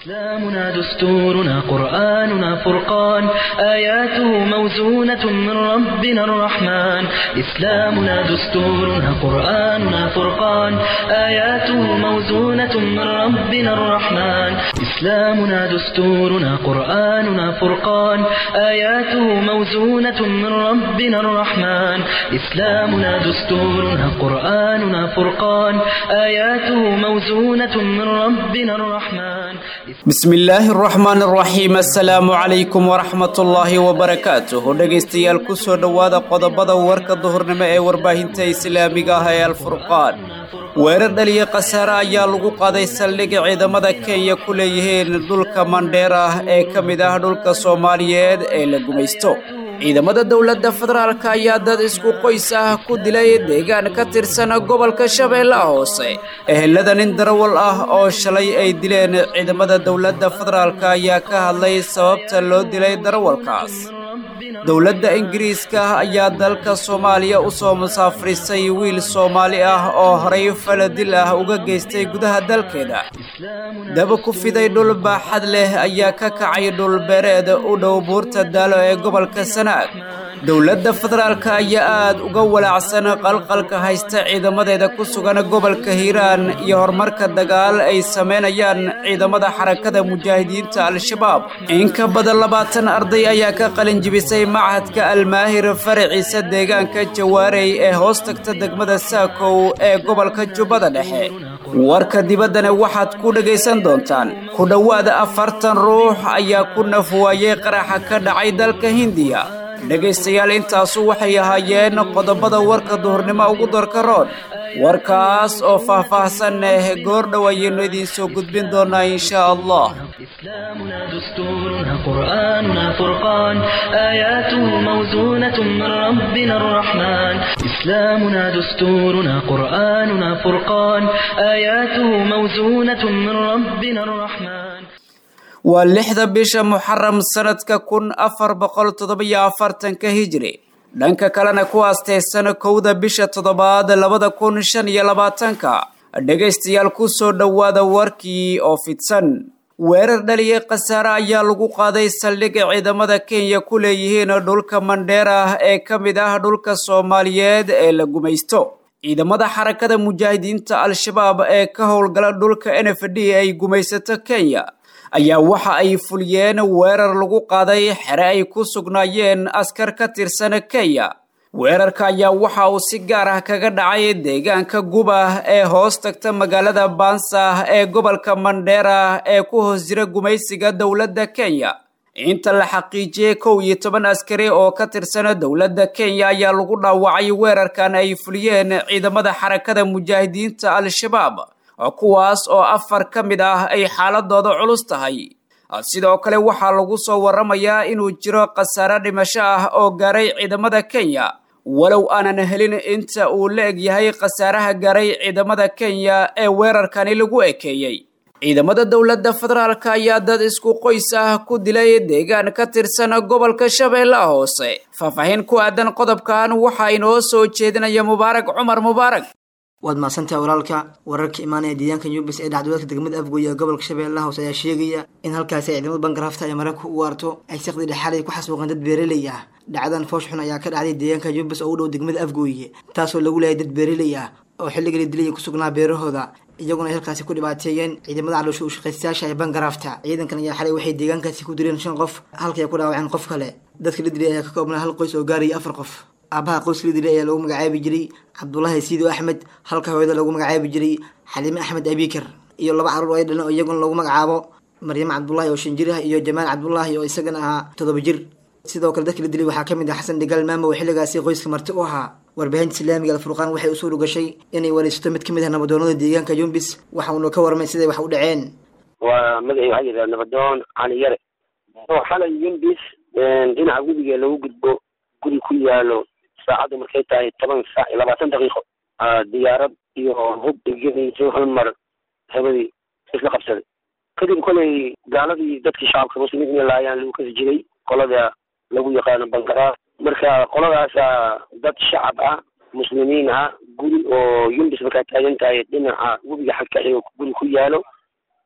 إسلامنا دستورنا قرآننا فرقان آياته موزونة من ربنا الرحمن إسلامنا دستورنا قرآننا فرقان آياته موزونة من ربنا الرحمن إسلامنا دستورنا قرآننا فرقان آياته موزونة من ربنا الرحمن إسلامنا دستورنا قرآننا فرقان آياته موزونة من ربنا الرحمن bismillaahi araxmaan araxiim assalaamu calaykum waraxmatullaahi wabarakaatuh dhegaystayaal ku soo dhowaada qodobada warka duhurnimo ee warbaahinta islaamiga ah ee alfurqaan weerar dhaliya khasaare ayaa lagu qaaday saldhigga ciidamada kenya ku leeyihiin dhulka mandheer ah ee ka mid ah dhulka soomaaliyeed ee la gumaysto ciidamada dowladda federaalk ayaa dad isku qoys ah ku dilay deegaan ka tirsan gobolka shabeellaha hoose ehelada nin darawal ah oo shalay ay dileen ciidamada dowladda federaalk ayaa ka hadlay sababta loo dilay darawalkaas dowladda ingiriiska ayaa dalka soomaaliya u soo musaafirisay wiil soomaali ah oo horay faladil ah uga geystay gudaha dalkeeda daba ku fiday dhul baaxad leh ayaa ka kacay dhulbeereed u dhow buurta daalo ee gobolka sanaag dowladda federaalk ayaa aad uga walaacsan qalqalka haysta ciidamadeeda ku sugan gobolka hiiraan iyo horumarka dagaal ay samaynayaan ciidamada xarakada mujaahidiinta al-shabaab in ka badan labaatan arday ayaa ka qalin jibisay machadka almaahir faraciisa deegaanka jawaarey ee hoos tagta degmada saakow ee gobolka jubbada dhexe warka dibaddana waxaad ku dhegaysan doontaan ku dhowaada afartan ruux ayaa ku nafwaayey qaraxa ka dhacay dalka hindiya dhegaystayaal intaasu waxay ahaayeen qodobada warka duhurnimo ugu dorka rood warkaas oo faah-faahsan eh goor dhow ayaynu idiin soo gudbin doonaa insha allah إسلامنا دستورنا قرآننا فرقان آياته موزونة من ربنا الرحمن إسلامنا دستورنا قرآننا فرقان آياته موزونة من ربنا الرحمن waa lixda bisha muxaram sanadka kun afar boqol toddobiyo afartanka hijri dhanka kalena ku aasteysan kowda bisha toddobaad labada kun shan iyo labaatanka dhegaystayaal ku soo dhowaada warkii oo fidsan weerar dhaliya khasaare ayaa lagu qaaday saldhigga ciidamada kenya ku leeyihiin dhulka mandheer ah ee ka mid ah dhulka soomaaliyeed ee la gumaysto ciidamada xarakada mujaahidiinta al-shabaab ee ka howlgala dhulka n f d ay gumaysato kenya ayaa waxa ay fuliyeen weerar lagu qaaday xere ay ku sugnaayeen askar ka tirsan kenya weerarka ayaa waxa uu si gaar ah kaga dhacay deegaanka guba ee hoos tagta magaalada bansa ee gobolka mandheera ee ku hoos jira gumaysiga dowladda kenya inta la xaqiijiyey kow iyo toban askari oo ka tirsan dowladda kenya ayaa lagu dhaawacay weerarkan ay fuliyeen ciidamada xarakada mujaahidiinta al-shabaab kuwaas oo afar ka mid ah ay xaaladooda culus tahay sidoo kale waxaa lagu soo waramayaa inuu jiro khasaare dhimasho ah oo gaaray ciidamada kenya walow aanan helin inta uu la eg yahay khasaaraha gaaray ciidamada kenya ee weerarkani lagu ekeeyey ciidamada dowladda federaalk ayaa dad isku qoys ah ku dilay deegaan ka tirsan gobolka shabeellaha hoose faahfaahin ku aadan qodobkan waxaa inoo soo jeedinaya mubaarak cumar mubaarak waad mahadsantahay walaalka wararka imaanaya deegaanka yubis ee dhacdooladka degmada afgooye ee gobolka shabeellaha hoose ayaa sheegaya in halkaasi ay ciidamada bangarafta ay maraykanka u waarto ay saqdi dhexaalay ku xasuuqeen dad beereley ah dhacdadan foosh xun ayaa ka dhacday deegaanka yubis oo u dhow degmada afgooye taasoo lagu leeyay dad beereley ah oo xilliga la dilay ku sugnaa beerahooda iyaguna ay halkaasi ku dhibaateeyeen ciidamada caloosha u shaqaystayaasha ee bangarafta ciidankan ayaa xalay waxay deegaankaasi ku dileen shan qof halkii ay ku dhaawaceen qof kale dadka la dilay ayaa ka koobnaa hal qoys oo gaaraya afar qof aabaha qoyska la dilay ayaa lagu magacaabi jiray cabdulaahi siido axmed halka hooyada lagu magacaabi jiray xaliime axmed abikar iyo laba carruur oo ay dhaleen oo iyaguna lagu magacaabo maryamo cabdulaahi oo shan jir ah iyo jamaal cabdulaahi oo isagana ahaa toddoba jir sidoo kale dadka la dilay waxaa kamid ah xasan dhigaal maamo oo xilligaasi qoyska marti u ahaa warbaahinta islaamiga alfurqaan waxay u suura gashay inay wareysato mid kamid ah nabadoonada deegaanka yumbis waxa uuna ka warmay siday wax u dhaceen waa magacii waxaa yidhaha nabadoon cali yare oo xalay yumbis dhinaca webiga lagu gudbo guri ku yaalo saacaddu markay tahay toban saac iyo labaatan daqiiqo diyaarad iyo hub igenayso hal mar habadii isla qabsaday kadib kolay gaaladii dadkii shacabka muslimiin inay laayaan lagu kasi jiray qolada lagu yaqaano bangaraar marka qoladaasa dad shacab ah muslimiin ah guri oo yumbis markaa taagan tahay dhinaca webiga xagka xigo guri ku yaalo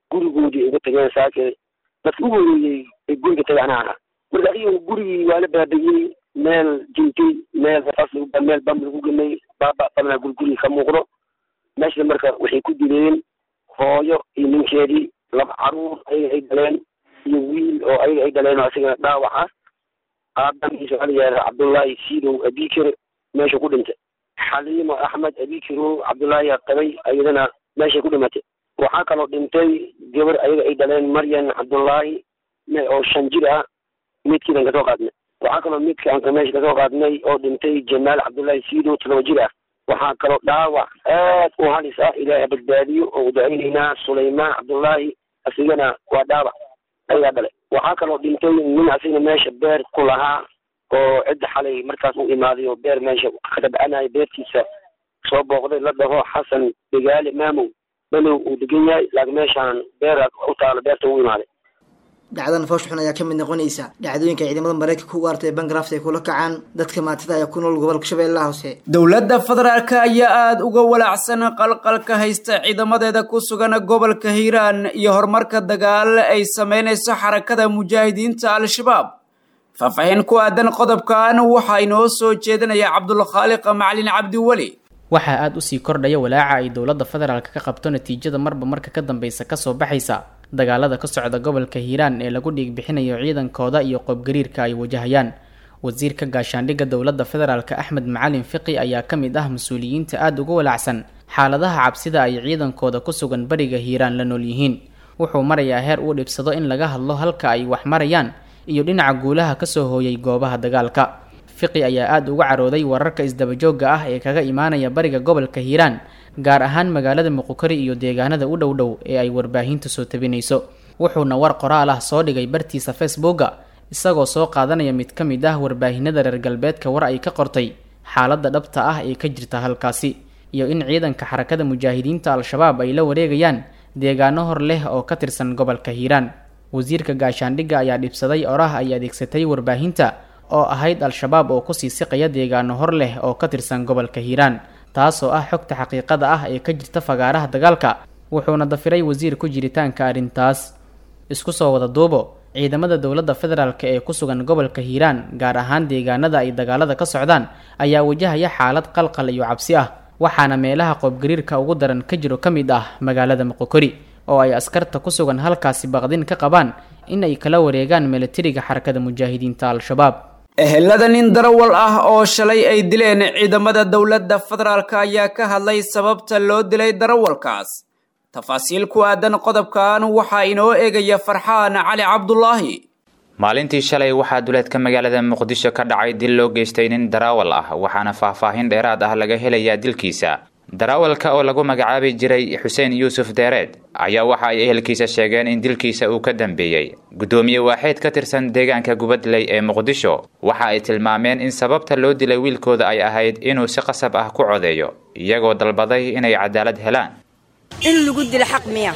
gurigoodii ugu tageen saake dadka u horeeyey ee guriga tagay anaa ahaa marka adiga gurigii waa la baabayey meel jintay meel fas lagu meel bam lagu gemay baaba badnaa gurigurigi ka muuqdo meesha marka waxay ku dileen hooyo iyo ninkeedii laba caruur ayaga ay dhaleen iyo wiil oo ayaga ay dhaleen oo asigana dhaawac ah aabamiisa waxaa la yidhahda cabdullaahi siidow abikir meesha ku dhintay xaliimo axmed abikiro cabdullaahi qabay ayadana meeshay ku dhimatay waxaa kaloo dhintay gabar ayaga ay dhaleen maryan cabdullaahi oo shan jir ah midkiidan kasoo qaadnay waxaa kaloo midka aan meesha kasoo qaadnay oo dhintay jamaal cabdullaahi siidow todoba jir ah waxaa kaloo dhaawac aad u halis ah ilaahay badbaadiyo oo u ducaynaynaa sulaymaan cabdullaahi asigana waa dhaawac ayagaa dhalay waxaa kaloo dhintay nin asigna meesha beer ku lahaa oo cidda xalay markaas u imaaday oo beer meesha ka dabcanaya beertiisa soo booqday la dhaho xasan degaale maamow balow uu degan yahay laakiin meeshaan beera u taalo beerta u imaaday dhacdadan foosh xun ayaa ka mid noqonaysa dhacdooyinka ciidamada maraykanka u artay bangraft ay kula kacaan dadka maatada ayaa ku nool gobolka shabeellaha hoose dowladda federaalk ayaa aada uga walaacsan qalqalka haysta ciidamadeeda ku sugan gobolka hiiraan iyo horumarka dagaal ay sameynayso xarakada mujaahidiinta al-shabaab faahfaahin ku aadan qodobkan waxaa inoo soo jeedinaya cabdulkhaaliq macalin cabdiweli waxaa aada usii kordhaya walaaca ay dowladda federaalk ka qabto natiijada marba marka ka dambeysa kasoo baxaysa dagaalada ka socda gobolka hiiraan ee lagu dhiig bixinayo ciidankooda iyo qoobgariirka ay wajahayaan wasiirka gaashaandhigga dowladda federaalk axmed macalin fiqi ayaa ka mid ah mas-uuliyiinta aada uga walaacsan xaaladaha cabsida ay ciidankooda ku sugan bariga hiiraan la nool yihiin wuxuu marayaa heer uu dhibsado in laga hadlo halka ay wax marayaan iyo dhinaca guulaha kasoo hooyay goobaha dagaalka fiqi ayaa aada uga carooday wararka isdabajooga ah ee kaga imaanaya bariga gobolka hiiraan gaar ahaan magaalada muqukari iyo deegaanada u dhow dhow ee ay warbaahinta soo tabinayso wuxuuna war qoraal ah soo dhigay bartiisa facebooka isagoo soo qaadanaya mid ka mid ah warbaahinada reer galbeedka war ay ka qortay xaaladda dhabta ah ee ka jirta halkaasi iyo in ciidanka xarakada mujaahidiinta al-shabaab ay la wareegayaan deegaano hor leh oo ka tirsan gobolka hiiraan wasiirka gaashaandhigga ayaa dhibsaday oraah ay adeegsatay warbaahinta oo ahayd al-shabaab oo kusii siqaya deegaano hor leh oo ka tirsan gobolka hiiraan taasoo ah xogta xaqiiqada ah ee ka jirta fagaaraha dagaalka wuxuuna dafiray wasiir ku jiritaanka arrintaas isku soo wada duubo ciidamada dowladda federaalk ee ku sugan gobolka hiiraan gaar ahaan deegaanada ay dagaalada ka socdaan ayaa wajahaya xaalad qalqal iyo cabsi ah waxaana meelaha qoobgariirka ugu daran ka jiro ka mid ah magaalada muqokori oo ay askarta ku sugan halkaasi baqdin ka qabaan in ay kala wareegaan milatariga xarakada mujaahidiinta al-shabaab ehelada nin darawal ah oo shalay ay dileen ciidamada dowladda federaalk ayaa ka hadlay sababta loo dilay darawalkaas tafaasiil ku aadan qodobkan waxaa inoo eegaya farxaan cali cabdulaahi maalintii shalay waxaa duleedka magaalada muqdisho ka dhacay dil loo geystay nin darawal ah waxaana faahfaahin dheeraad ah laga helayaa dilkiisa darawalka oo lagu magacaabi jiray xuseen yuusuf deereed ayaa waxa ay ehelkiisa sheegeen in dilkiisa uu ka dambeeyey guddoomiye waaxeed ka tirsan deegaanka gubadley ee muqdisho waxa ay tilmaameen in sababta loo dilay wiilkooda ay ahayd inuu si qasab ah ku codeeyo iyagoo dalbaday inay cadaalad helaan in lagu dilo xaq miya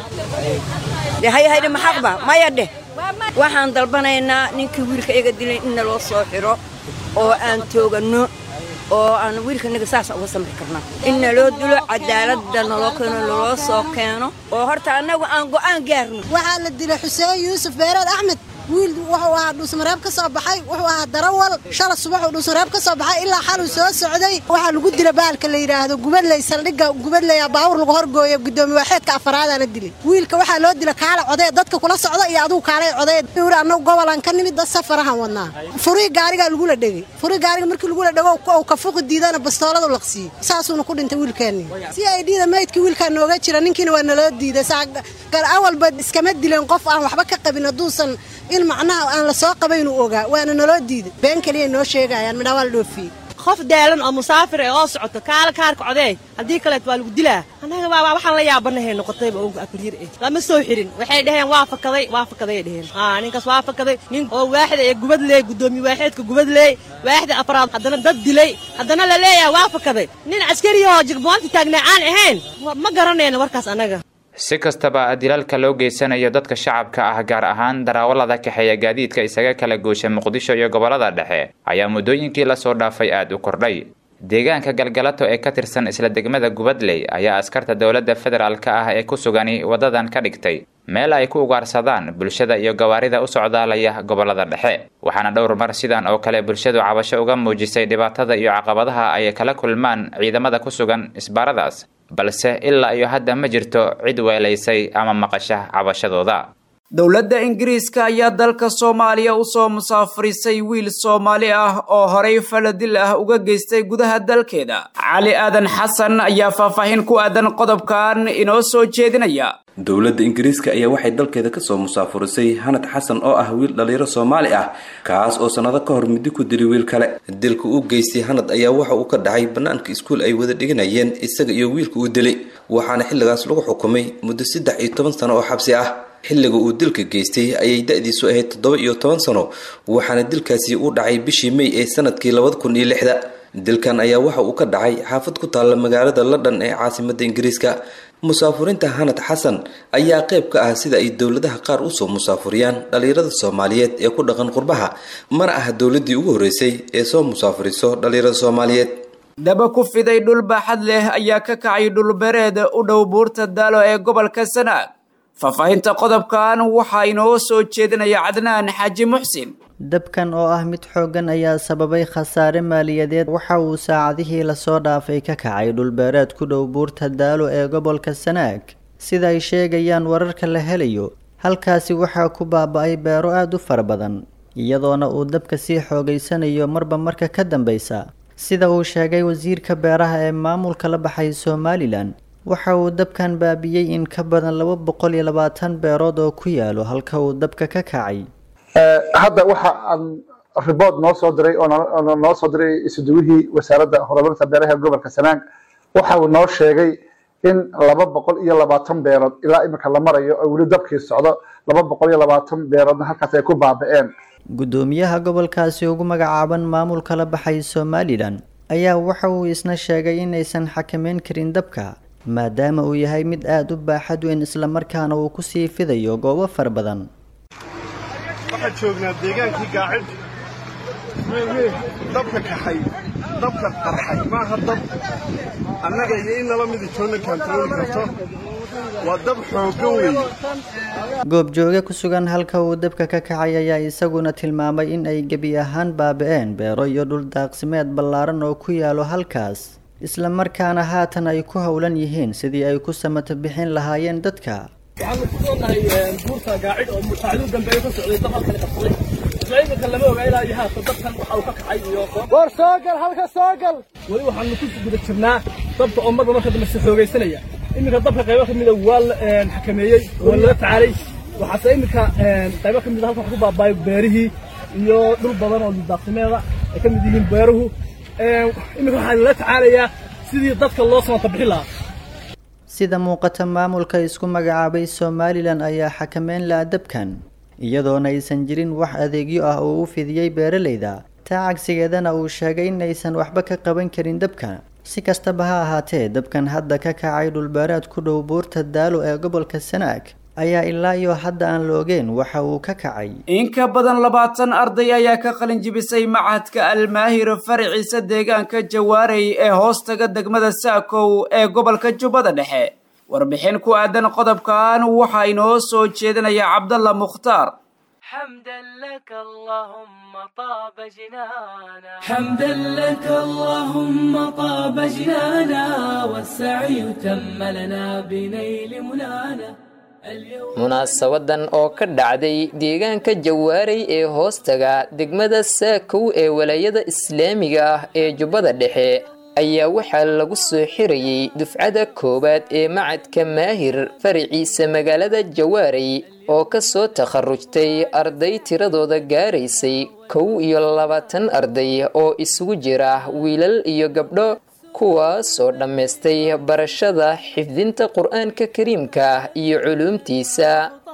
de hayahayde ma xaqba maya dheh waxaan dalbanaynaa ninkii wiilka iga dilay in naloo soo xidho oo aan tooganno oo aan wiilkanaga saasa uga samri karna in naloo dilo cadaaladda naloo keeno naloo soo keeno oo horta annagu aan go'aan gaarno waxaa la dilay xuseen yuusuf beereed axmed wiil wuxuu ahaa dhuusmareeb ka soo baxay wuxuu ahaa darawal shala subaxuu dhuusmareeb ka soo baxay ilaa xaluu soo socday waxaa lagu dila baalka la yidhaahdo gubadley saldhigga gubadleya baawur lagu horgooyo gudoomiye waaxeedka afaraadaa la dilay wiilka waxaa loo dila kaala codee dadka kula socda iyo adigu kaalay codee uri annagu gobolan ka nimid dad safarahan wadnaa furii gaarigaa lagula dhegay furii gaariga markii lagula dhego uu ka fuqi diidana bastooladu laqsiiyey saasuuna ku dhintay wiilkeenni si ay dhiida maydkii wiilkaa nooga jira ninkiina waa naloo diiday gar awalba iskama dileen qof aan waxba ka qabin hadduusan in macnaha aan la soo qabayn uu ogaa waana naloo diiday been keliya noo sheegayaan midhaa waa la dhoofiyey qof daalan oo musaafir ee oo socoto kaala kaarka codee haddii kaleet waa lagu dilaa annaga baa waxaan la yaabanahay noqotayba oga abriir eh lama soo xirin waxay dhaheen waa fakaday waa fakaday dhaheen aa ninkaas waa fakaday nin oo waaxda ee gubadleey gudoomiye waaxeedka gubadleey waaxda afraad haddana dad dilay haddana la leeyahay waa fakaday nin caskari oo jigboonta taagnaa aan ahayn ma garanayno warkaas annaga si kastaba dilalka loo geysanayo dadka shacabka ah gaar ahaan darawallada kaxeeya gaadiidka isaga kala goosha muqdisho iyo gobollada dhexe ayaa muddooyinkii lasoo dhaafay aada u kordhay deegaanka galgalato ee ka tirsan isla degmada gubadley ayaa askarta dowladda federaalk ah ee ku sugani waddadan ka dhigtay meel ay ku ugaarsadaan bulshada iyo gawaarida u socdaalaya gobolada dhexe waxaana dhowr mar sidan oo kale bulshadu cabasho uga muujisay dhibaatada iyo caqabadaha ay kala kulmaan ciidamada ku sugan isbaaradaas balse ilaa iyo hadda ma jirto cid weelaysay ama maqasha cabashadooda dowladda ingiriiska ayaa dalka soomaaliya usoo musaafirisay wiil soomaali ah oo horay faladil ah uga geystay gudaha dalkeeda cali aadan xasan ayaa faahfaahin ku aadan qodobkan inoo soo jeedinaya dowladda ingiriiska ayaa waxay dalkeeda kasoo musaafurisay hanad xasan oo ah wiil dhalinyaro soomaali ah kaas oo sannado ka hor muddo ku dili wiil kale dilka uu geystay hanad ayaa waxa uu ka dhacay bannaanka iskuul ay wada dhiganayeen isaga iyo wiilka uu dilay waxaana xilligaas lagu xukumay muddo saddex iyo toban sano oo xabsi ah xilliga uu dilka geystay ayay da-diisu ahayd toddoba iyo toban sano waxaana dilkaasi u dhacay bishii may ee sanadkii labada kun iyo lixda dilkan ayaa waxa uu ka dhacay xaafad ku taalla magaalada london ee caasimadda ingiriiska musaafurinta hanad xasan ayaa qayb ka ah sida ay dowladaha qaar usoo musaafuriyaan dhalinyarada soomaaliyeed ee ku dhaqan qurbaha mana ah dowladii ugu horreysay ee soo musaafuriso dhalinyarada soomaaliyeed daba ku fiday dhul baaxad leh ayaa ka kacay dhulbereed u dhow buurta daalo ee gobolka sanaag faahfaahinta qodobkan waxaa inoo soo jeedinaya cadnaan xaaji muxsin dabkan oo ah mid xooggan ayaa sababay khasaare maaliyadeed waxa uu saacadihii lasoo dhaafay ka kacay dhulbeereed ku dhow buurta daalo ee gobolka sanaag sida ay sheegayaan wararka la helayo halkaasi waxaa ku baaba-ay beero aada u fara badan iyadoona uu dabka sii xoogaysanayo marba marka ka dambeysa sida uu sheegay wasiirka beeraha ee maamulka la baxay somalilan waxa uu dabkan baabiyey in ka badan laba boqol iyo labaatan beerood oo ku yaalo halka uu dabka ka kacay hadda waxa aan riboort noo soo diray oo noo soo diray isuduwihii wasaaradda horumarinta beeraha gobolka sanaag waxa uu noo sheegay in laba boqol iyo labaatan beerood ilaa imika la marayo oo weli dabkii socdo laba boqol iyo labaatan beeroodna halkaas ay ku baaba-een guddoomiyaha gobolkaasi ugu magacaaban maamulka la baxay somalilan ayaa waxa uu isna sheegay inaysan xakameyn karin dabka maadaama uu yahay mid aada u baaxad weyn islamarkaana uu kusii fidayo goobo fara badan waxaan joognaa deegaankii gaacid dabka kaxay dabka qarxay maaha dab annaga iyo in nala midi toonna kaantarooli karto waa dab xooggan weeye goobjooge ku sugan halka uu dabka ka kacay ayaa isaguna tilmaamay in ay gebi ahaan baaba-een beero iyo dhul daaqsimeed ballaaran oo ku yaalo halkaas isla markaana haatan ay ku howlan yihiin sidii ay ku samato bixin lahaayeen dadka waxaanu ku soonahay buurta gaacid oo mutaacadu dambeeyo ka socday dab halkani qabsaday isla iminka lama oga ilaa iyo haatan dabkan waxa uu ka kacay iyo war soo gal halka soo gal weli waxaanu ku guda jirnaa dabka oo marba marka dambe si xoogaysanaya iminka dabka qaybo kamida waa la xakameeyey waa lala tacaalay waxaase iminka qaybo kamida halka wax ku baabaayo beerihii iyo dhul badan oo daaqsimeeda ay ka mid yihiin beeruhu iminka waxaa lala tacaalayaa sidii dadka loo samata bixin lahaa sida muuqata maamulka isku magacaabay somalilan ayaa xakameyn laha dabkan iyadoona aysan jirin wax adeegyo ah oo u fidiyey beeralayda taa cagsigeedana uu sheegay inaysan waxba ka qaban karin dabka si kastaba ha ahaatee dabkan hadda ka kacay dhulbeereed ku dhow buurta daalo ee gobolka sanaag ayaa ilaa iyo hadda aan la ogeen waxa uu ka kacay in ka badan labaatan arday ayaa ka qalin jibisay machadka almaahir faraciisa deegaanka jawaarey ee hoostaga degmada saakow ee gobolka jubbada dhexe warbixin ku aadan qodobkan waxaa inoo soo jeedinaya cabdalla mukhtaar حمدا لك اللهم طاب جنانا حمدا لك اللهم طاب جنانا والسعي تم لنا بنيل منانا munaasabadan oo ka dhacday deegaanka jawaaray ee hoostaga degmada saakow ee walaayada islaamiga ah ee jubbada dhexe ayaa waxaa lagu soo xirayey dufcada koowaad ee macadka maahir faraciisa magaalada jawaaray oo ka soo takharujtay arday tiradooda gaaraysay kow iyo labaatan arday oo isugu jira wiilal iyo gabdho kuwaasoo dhammaystay barashada xifdinta qur-aanka kariimka iyo culuumtiisa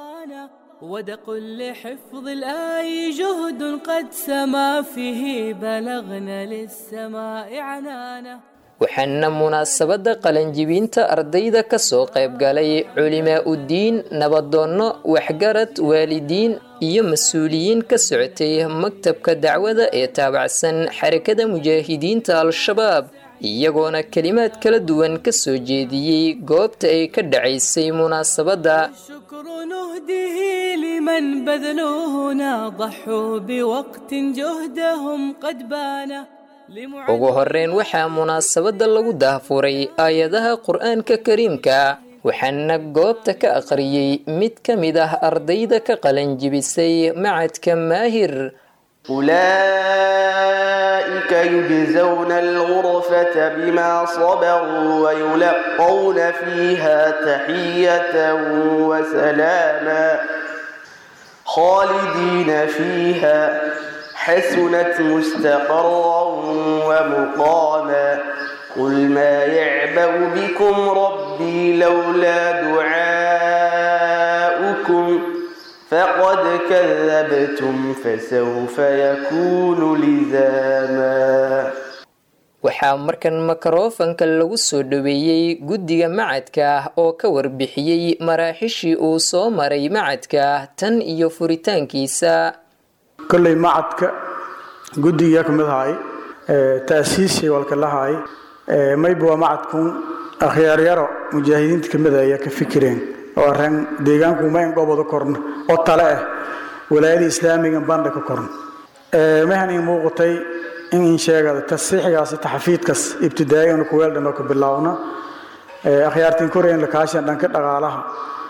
ودق لحفظ الآي جهد قد سما فيه بلغنا للسماء عنانا waxaana munaasabadda qalanjibinta ardayda ka soo qayb galay culimaa uddiin nabadoonno waxgarad waalidiin iyo mas-uuliyiin ka socotay maktabka dacwada ee taabacsan xarakada mujaahidiinta al-shabaab iyagoona kelimaad kala duwan ka soo jeediyey goobta ay ka dhacaysay munaasabadda شكر جهده لمن بذلوا هنا ضحوا بوقت جهدهم قد بان ugu horreyn waxaa munaasabadda lagu daahfuray aayadaha qur'aanka kariimka waxaana goobta ka aqriyey mid ka mid ah ardayda ka qalanjibisay macadka maahir أولئك يجزون الغرفة بما صبروا ويلقون فيها تحية وسلاما خالدين فيها حسنت مستقرا ومقاما قل ما يعبأ بكم ربي لولا دعاؤكم فقد كذبتم فسوف يكون لزاما waxaa markan mikrofanka lagu soo dhoweeyey guddiga macadka oo ka warbixiyey maraaxishii uu soo maray macadka tan iyo furitaankiisa kolley macadka guddiga ka mid ahay taasiisii walka lahay mayba waa macadkun akhyaaryaro mujaahidiinta ka mid ayaa ka fikireen oo areen deegaanku mayn goboda korna oo tale ah walaayada islaamiga bandha ka korna mahan ii muuqatay in in sheegada tasiixigaasi taxafiidkas ibtidaa'igan kuweel dhan oo ka bilaawna akhyaartiin koreyn lakaashan dhanka dhaqaalaha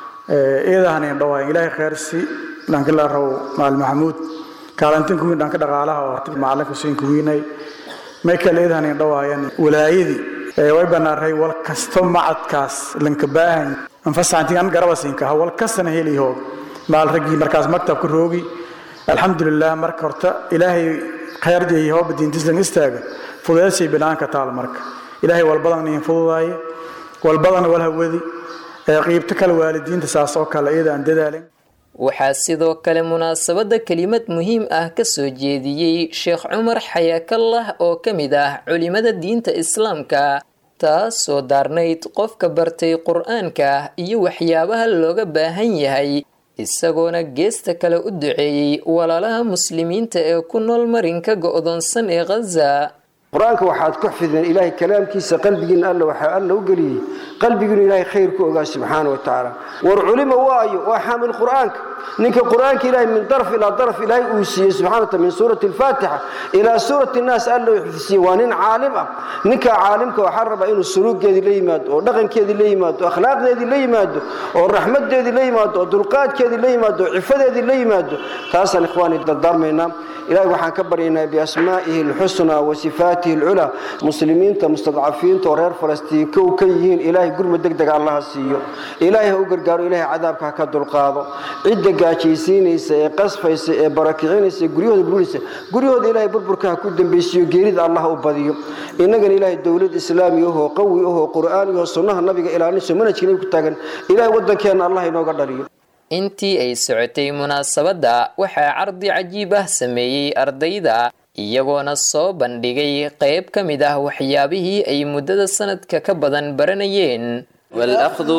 eedahan in dhawaayan ilaahay khayrsi dhanka la raw maal maxamuud kaalantin kuwiin dhanka dhaqaalaha oo macalinka siin kuwiinay may kale eedahan in dhawaayan walaayadii way banaaray wal kasto macadkaas lanka baahan anfasaantigan garabasinka ha wal kastana heli hoog maal raggii markaas maktabka roogi alxamdulilah marka horta ilaahay khayr jeeyo hooba diintislan istaaga fudeedsay binaanka taal marka ilaahay walbadan niin fududaaye walbadana wal hawadi qiibto kale waalidiinta saas oo kale iyada aan dadaalin waxaa sidoo kale munaasabadda kelimad muhiim ah ka soo jeediyey sheekh cumar xayaakallah oo ka mid ah culimada diinta islaamka taasoo daarnayd qofka bartay qur-aanka iyo waxyaabaha looga baahan yahay isagoona geesta kale u duceeyey walaalaha muslimiinta ee ku nool marinka go'doonsan ee khaza qur-aanka waxaad ku xifdeen ilaahay kalaamkiisa qalbigiina alla waxaa alla u geliyey qalbigiinu ilaahay khayr ku ogaa subxaana wa tacaala war culima waayo waa xaamil qur-aanka ninka qur-aanka ilaahay min daraf ilaa daraf ilaahay uu siiyey subxana wataala min suurati alfaatixa ilaa suurati nnaas alla uu xifdisiiyey waa nin caalim ah ninka caalimka waxaa rabaa inuu suluugeedii la yimaado oo dhaqankeedii la yimaado oo akhlaaqdeedii la yimaado oo raxmadeedii la yimaado oo dulqaadkeedii la yimaado oo cifadeedii la yimaado taasaan ikhwaani dardaarmaynaa ilahay waxaan ka baryaynaa biasmaa'ihi alxusnaa wa sifaatihi alculaa muslimiinta mustadcafiinta oo reer falastiin kow ka yihiin ilaahay gurma deg dega allaha siiyo ilaahay ha u gargaaro ilaahay cadaabka ha ka dulqaado cidda gaajaysiinaysa ee qasfaysa ee barakicinaysa ee guryahooda burburaysa guryahooda ilaahay burburka ha ku dambaysiiyo geerida allah u badiyo innagana ilaahay dowlad islaami ahoo qawi ahoo qur'aani ahoo sunnaha nabiga ilaalinayso manhajka nabi ku taagan ilaahay waddankeenna allah inooga dhaliyo intii ay socotay munaasabadda waxaa cardi cajiib ah sameeyey ardayda iyagoona soo bandhigay qayb ka mid ah waxyaabihii ay muddada sanadka ka badan baranayeen والأخذ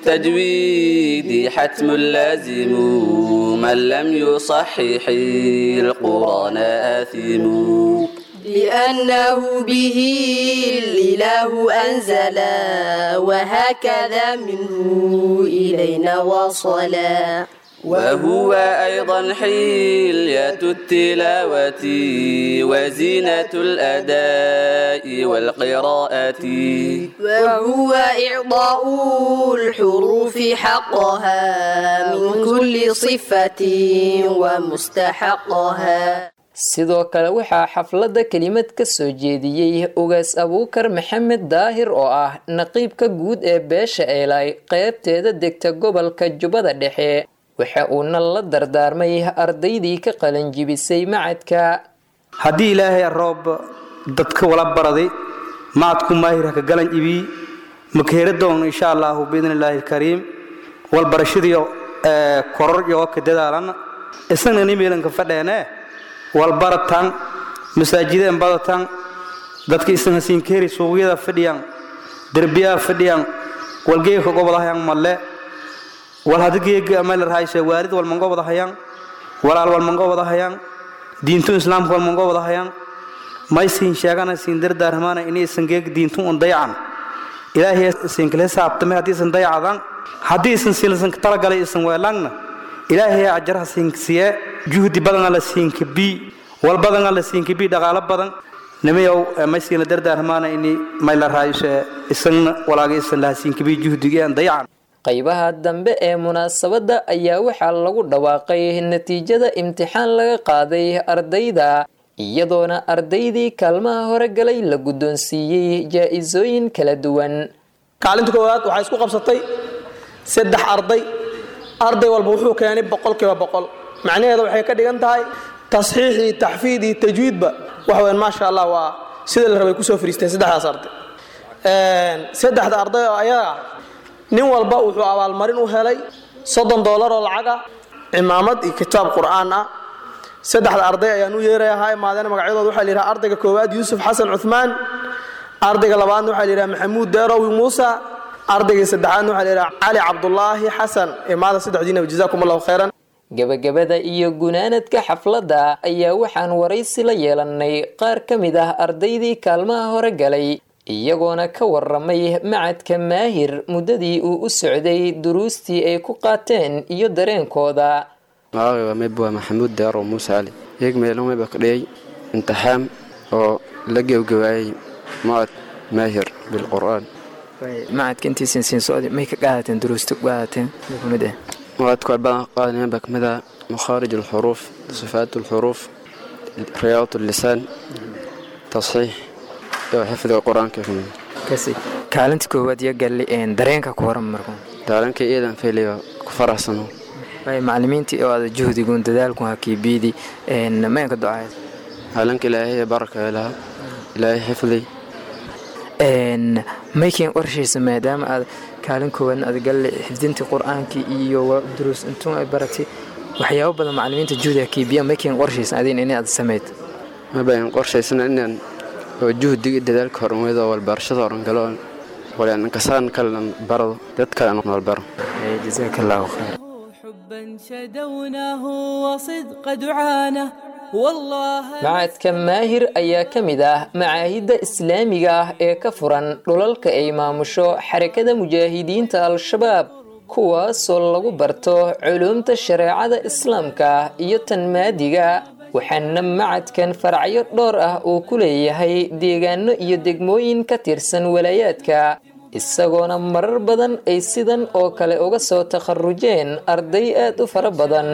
بالتجويد حتم لازم من لم يصحح القرآن آثم لأنه به الإله أنزل وهكذا منه إلينا وصلا وهو أيضا حلية التلاوة وزينة الأداء والقراءة وهو إعطاء الحروف حقها من كل صفة ومستحقها sidoo kale waxaa xafladda kelimad ka soo jeediyey ugaas abuukar maxamed daahir oo ah naqiibka guud ee beesha eelay qaybteeda degta gobolka jubbada dhexe waxa uuna la dardaarmay ardaydii ka qalanjibisay macadka haddii ilaahay roob dadka wala baraday macadku maahir haka galan ibii makeera doon insha allahu biidni illaahi alkariim walbarashadiyo koror iyo ka dadaalan isagna nimeelanka fadheene walbaratan masaajideen badatan dadka isan hasiinkeeri suuqyada fadhiyaan derbiyaha fadhiyaan walgeeka gobodahayaan malle wal hadigeega ameelarhayshe waalid walmangobodahayaan walaal walmangobodahayaan diintu islaamka walmangobodahayaan maysiin sheegana siin dardaarmaana inay isan geeg diintu un dayacan ilaahay isinkale saabtame haddii isan dayacadan haddii isan silsan talagalay isan weelangna ilaahay ajaraha siinsiye juhdi badana la siinkabi wal badana la siinkabi dhaqaalo badan nimayow maysiina dardaarmaana ini mayla raayuse isagna walaaga isan laha siinkabi juhdigeen dayacan qaybaha dambe ee munaasabadda ayaa waxaa lagu dhawaaqay natiijada imtixaan laga qaaday ardayda iyadoona ardaydii kaalmaha hore galay la guddoonsiiyey jaa-isooyin kala duwan kaalinta koowaad waxaa isku qabsatay saddex arday arday walba wuxuu keenay boqolkiiba boqol macnaheeda waxay ka dhigan tahay tasxiix iyo taxfiid iyo tajwiidba waxa weyn maasha allah waa sida la rabay kusoo fariisteen saddexdaas arday saddexda arday oo ayaga ah nin walba wuxuu abaalmarin u helay soddon doolar oo lacag ah cimaamad iyo kitaab qur'aan ah saddexda arday ayaan u yeeraya ha imaadeen magacyadooda waxaa la yidhaha ardayga koowaad yuusuf xasan cuthmaan ardayga labaadna waxaa la yidhaha maxamuud deerowi muusa ardayga saddexaadna waxaa la yidhaha cali cabdulaahi xasan imaada saddexdiinaba jazaakum allahu khayran gebagabada iyo gunaanadka xafladda ayaa waxaan waraysi la yeelanay qaar ka mid ah ardaydii kaalmaha hore galay iyagoona ka waramay macadka maahir muddadii uu u socday duruustii ay ku qaateen iyo dareenkooda magacayga mayb waa maxamuud deero muuse cali iyaga meelomeyba ka dhigay imtixaan oo la gebgabaayay macad maahir bilqur'aan macadka intiisan siin socdi may ka qaadateen duruusta ku qaadateen kumid ah macadku badan qaadanayaan baa kamid ah makhaarij alxuruuf sifaat alxuruuf riyaad allisaan tasxiix iyo xifdiga qur-aanka kamid kasi kaalinta koowaad iyo galli dareenka ku horan marku daalanka iidan fayliyo ku faraxsano macalimiintii oo aada juhdigun dadaalku hakiibiidi maynka ducayd haalanka ilaahay baraka ilaha ilaahay xifdi maykin qorshaysa maadaama aad kaalin koowaadna aad galle xifdintii qur-aankii iyo duruus intuun ay baratay waxyaabo badan macalimiinta juhdi hakiibiya maykin qorshaysan adin in aad sameyd mabayn qorshaysana inaan oo juhdiga dadaalka horumarido walbarashada horangalo walaan kasaan kalean barado dad kale walbaro jazaaka allahu khayr حبا شدوناه وصدق دعانه والله macadka maahir ayaa ka mid ah macaahidda islaamiga ah ee ka furan dhulalka ay maamusho xarakada mujaahidiinta al-shabaab kuwaasoo lagu barto culuumta shareecada islaamka iyo tan maadiga waxaana macadkan faracyo dhowr ah uu ku leeyahay deegaano iyo degmooyin ka tirsan walaayaadka isagoona marar badan ay sidan oo kale uga soo takharujeen arday aad u fara badan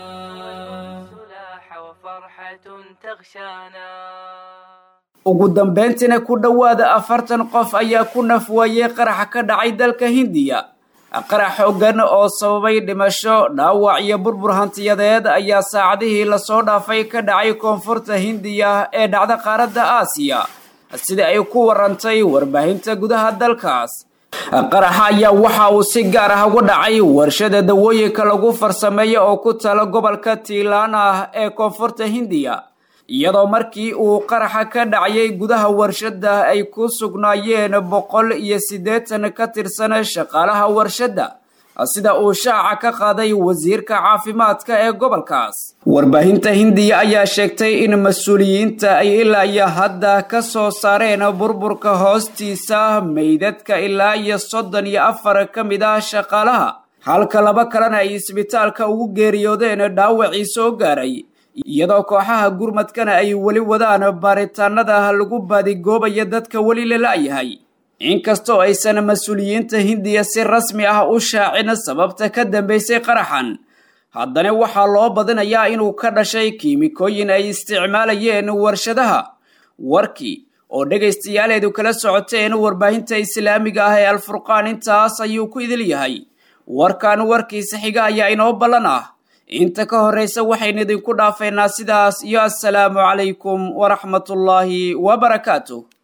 ugu dambeyntiina ku dhowaada afartan qof ayaa ku nafwaayey qaraxa ka dhacay dalka hindiya qarax xoogan oo sababay dhimasho dhaawac iyo burbur hantiyadeed ayaa saacadihii lasoo dhaafay ka dhacay koonfurta hindiya ee dhacda qaaradda aasiya sida ay ku warantay warbaahinta gudaha dalkaas qaraxa ayaa waxa uu si gaar ah uga dhacay warshada dawooyinka lagu farsameeyo oo ku tala gobolka tiilaan ah ee koonfurta hindiya iyadoo markii uu qaraxa ka dhacayay gudaha warshadda ay ku sugnaayeen boqol iyo siddeetan ka tirsan shaqaalaha warshadda sida uu shaaca ka qaaday wasiirka caafimaadka ee gobolkaas warbaahinta hindiya ayaa sheegtay in mas-uuliyiinta ay ilaa iyo hadda ka soo saareen burburka hoostiisa meydadka ilaa iyo soddon iyo afar ka mid ah shaqaalaha halka laba kalena ay isbitaalka ugu geeriyoodeen dhaawacii soo gaaray iyadoo kooxaha gurmadkana ay weli wadaan baaritaanada lagu baadigoobayo dadka weli la la'yahay inkastoo aysan mas-uuliyiinta hindiya si rasmi ah u shaacin sababta ka dambaysay qaraxan haddana waxaa loo badinayaa inuu ka dhashay kiimikooyin ay isticmaalayeen warshadaha warkii oo dhegaystayaaleedu kala socoteen warbaahinta islaamiga ah ee alfurqaan intaas ayuu ku idil yahay warkan warkiisa xiga ayaa inoo ballan ah inta ka horraysa waxaynu idinku dhaafaynaa sidaas iyo assalaamu calaykum waraxmatullaahi wabarakaatu